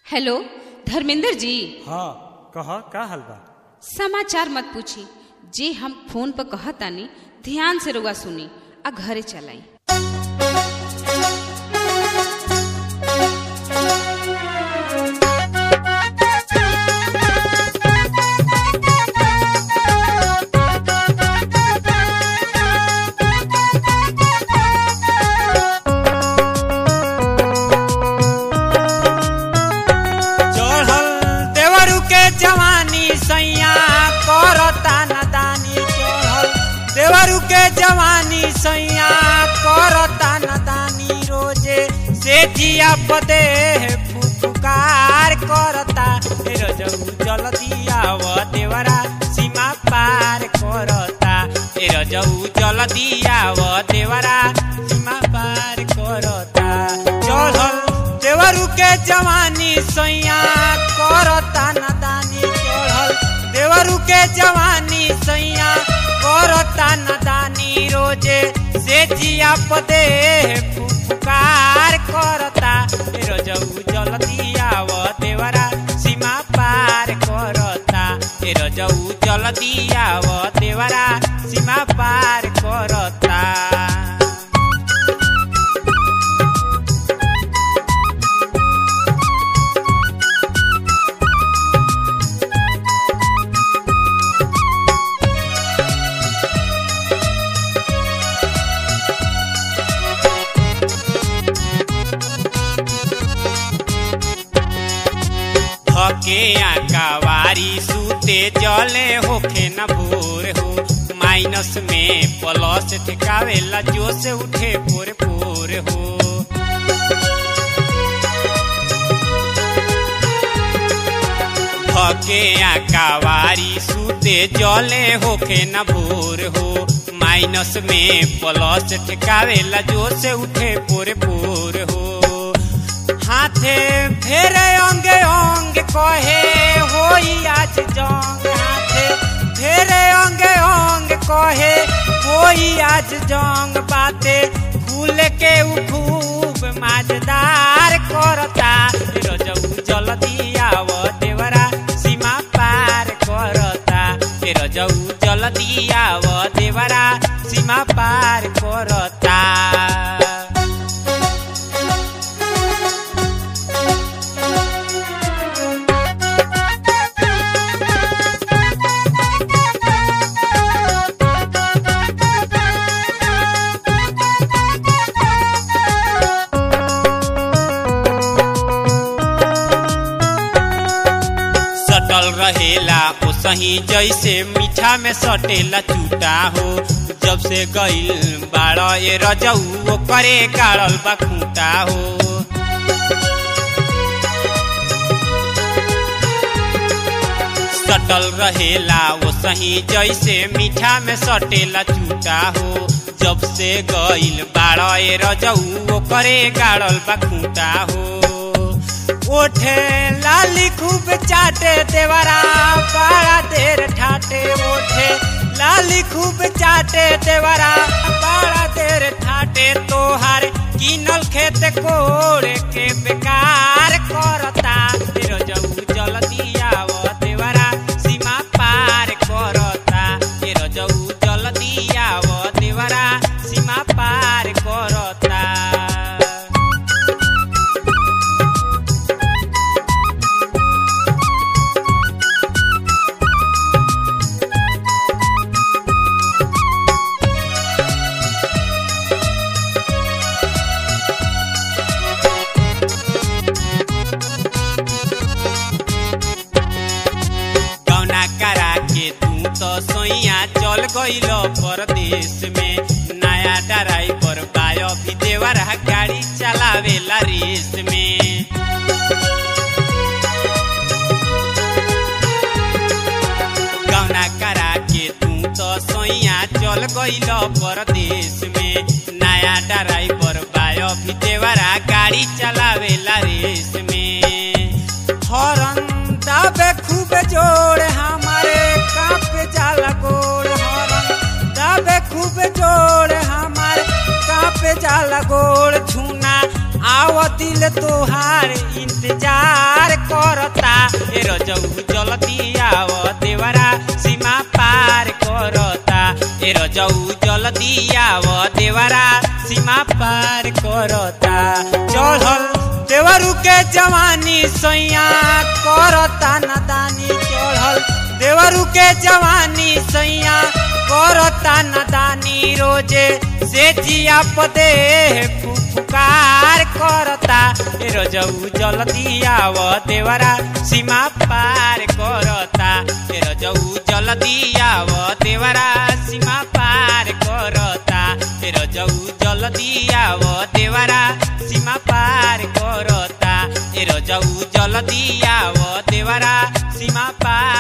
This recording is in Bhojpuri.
हेलो धर्मेंद्र जी हाँ कह का हाल बा समाचार मत पूछी जे हम फोन पर कहतानी ध्यान से रुआ सुनी आ घरे चलाई चढ़ल देवरू के जवानी सैया करता नदानी चढ़ल देवरू के जवानी सैया करता नदानी रोजे से जिया पदे फुफुकार करता हे रजऊ जल्दी आव देवरा सीमा पार करता हे रजऊ जल्दी आव देवरा सीमा पार करता चढ़ल देवरू के जवानी सैया करता नदानी चढ़ल देवरू के जवानी सैया करता नदानी रोजे से जिया पदे फुफुकार करता ए रजऊ जल्दी आव देवरा सीमा पार करता ए रजऊ जल्दी आव देवरा सीमा पार करता थके आकावारी सूते जले होखे न भोर हो माइनस में प्लस ठेकावेला जो से उठे पोर पोर हो थके आकावारी सूते जले होखे न भोर हो माइनस में प्लस ठेकावेला जो से उठे पोर पोर हो हाथे फेरे अंगे अंग कहे होई आज जंग हाथे फेरे अंगे अंग कहे होई आज जंग बाते खुल के उ खूब माजदार करता रजऊ जल्दी आव देवरा सीमा पार करता ए रजऊ जल्दी आव देवरा सीमा पार करता सटल रहेला ओ सही जैसे मीठा में सटेला चूटा हो जब से गईल बाड़ ए रजऊ करे गाड़ल बा खूंटा हो सटल रहेला ओ सही जैसे मीठा में सटेला चूटा हो जब से गईल बाड़ ए रजऊ करे गाड़ल बा खूंटा हो ओठे लाली खूब चाटे देवरा बड़ा देर ठाटे ओठे लाली खूब चाटे देवरा बड़ा देर ठाटे तोहार किनल खेत कोड़ के बेकार करता रजऊ जल्दी आव देवरा सीमा पार करता ए रजऊ जल्दी आव देवरा सीमा पार करता कौना करा के तू तो सोइया चल गईल परदेश में नया ड्राइवर बायो भी देवरा गाड़ी चलावेला रेस में कौना करा के तू तो सोइया चल गईल परदेश में नया ड्राइवर बायो भी देवरा गाड़ी चलावेला रेस में हॉर्न दाबे खूब जोड़ हमारे कांपे जाला गोड़ हॉर्न दाबे खूब जोड़ हमारे कांपे जाला गोड़ छूना आव दिल तोहार इंतजार करता ए रजऊ जल्दी आव देवरा सीमा पार करता ए रजऊ जल्दी आव देवरा सीमा पार करता चढ़ल देवरू के जवानी सैया करता नदानी चढ़ल देवरू के जवानी सैया करता नदानी रोजे से जिया पदे पुकार करता ए रजऊ जल्दी आव देवरा सीमा पार करता ए रजऊ जल्दी आव देवरा सीमा पार करता ए रजऊ जल्दी आव देवरा सीमा पार करता ए रजऊ जल्दी आव देवरा सीमा पार